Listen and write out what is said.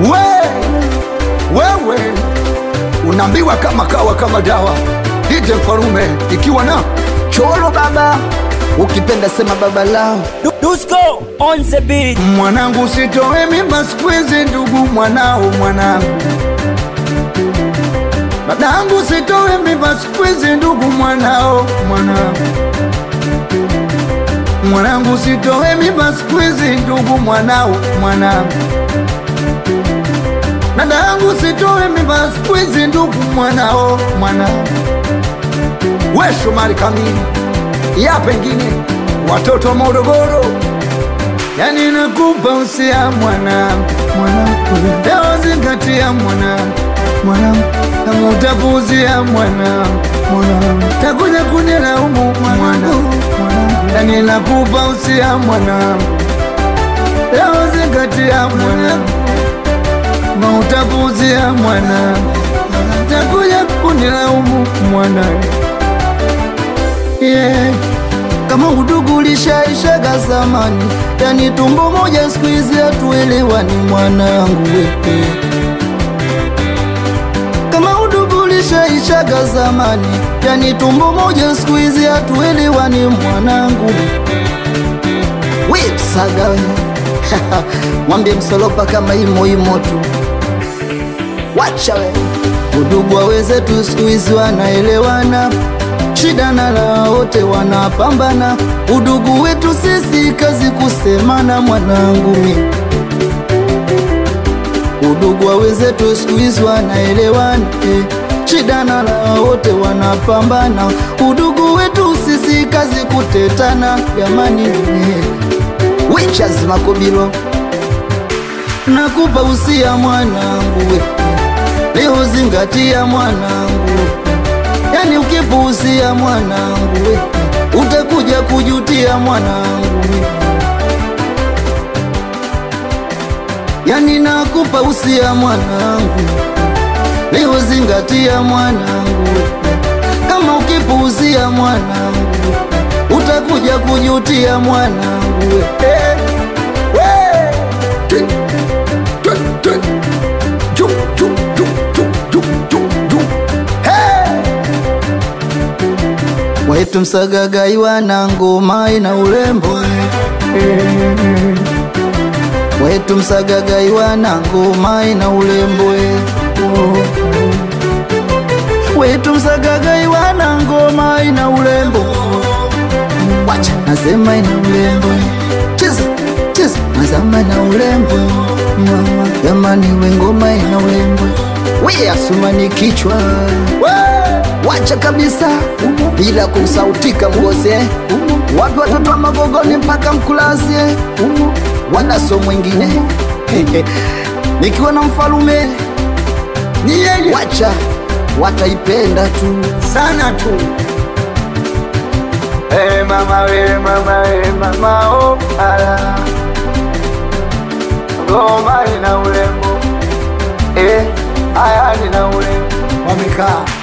we wewe unaambiwa kama kawa kama dawa ite mfalume ikiwa na cholo baba ukipenda sema baba lao Du- Dusko on the beat. mwanangu sitoe mimba siku hizi ndugu mwanao mwanangu dadangu sitoe mimba siku hizi ndugu mwanao mwanangu mwanangu sitoe mimba siku hizi ndugu mwanao mwanangu dadangu sitoe mimba siku hizi ndugu mwanao mwanangu we Shomari kamili ya pengine watoto wa Morogoro yani nakupa usia mwanangu mwanangu leo zingatia mwanangu mwanangu kama utapuuzia mwanangu mwanangu takuja kunilaumu mwanangu mwanangu yani nakupa usia mwanangu leo zingatia mwanangu kama utapuuzia mwanangu takuja kunilaumu mwanangu yeah. kama udugu ulishaishaga zamani, yani tumbo moja siku hizi hatuelewani mwanangu wewe. Kama udugu ulishaishaga zamani, yani tumbo moja siku hizi hatuelewani mwanangu. Wipsaga we mwambie msolopa kama imo imo tu, wacha we udugu wa wenzetu siku hizi wanaelewana shida na la wote wanapambana, udugu wetu sisi kazi kusemana, mwanangu mi udugu wa wenzetu siku hizi wanaelewana eh. shida na la wote wanapambana, udugu wetu sisi kazi kutetana, jamani eh. Wechaz Makobilo nakupa usia mwanangu we, leo zingatia mwanangu yani ukipuuzia mwanangu we, utakuja kujutia mwanangu we. yani nakupa usia mwanangu leo zingatia mwanangu we. kama ukipuuzia mwanangu we, utakuja kujutia mwanangu we. Eh, we. Twi, twi, twi. Ju, ju, ju, ju, ju, ju, ju. Hey! wetu msagagai wana ngoma ina urembo wetu msagagai wana ngoma ina urembo wetu msagagai wana ngoma ina urembo wacha nasema ina urembo cheza cheza nasema ina urembo mama jamani we ngoma ina urembo we asumani kichwa wacha kabisa bila kusautika mgose wapi watoto wa magogoni mpaka mkulasie wanaso mwingine nikiwa na mfalume Ni yeye wacha wataipenda tu sana tu hey, mama we mama we mama oh, ala ngoma ina urembo eh, aya nina urembo wamekaa